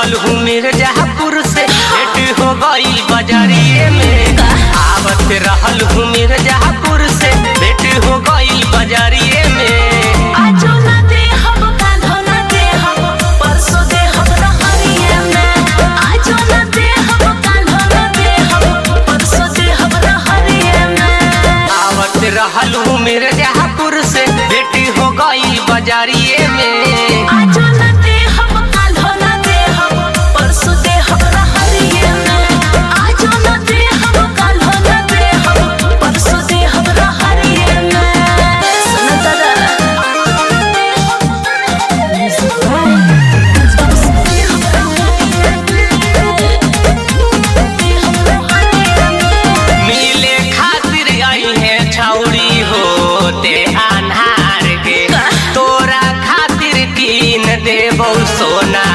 रहल हूँ मिर्जापुर से भेंट हो गई बजरिए में आवत रहल हूँ मिर्जापुर से भेंट हो गई बजरिए में आजो ना दे हम कान्हो ना दे हम परसों दे हम रहरिये में आजो ना दे हम कान्हो ना दे हम परसों दे हम रहरिये में आवत रहल हूँ मिर्जापुर से भेंट हो गई बजरिए में आजो ना दे हम कान्हो ना दे हम परसों दे हम रहरिये में आजो ना दे हम कान्हो ना दे हम परसों दे हम रहरिये में सुन दादा मिले खातिर आई है छौरी होते अनहार के तोरा खातिर कीन देबौ सोना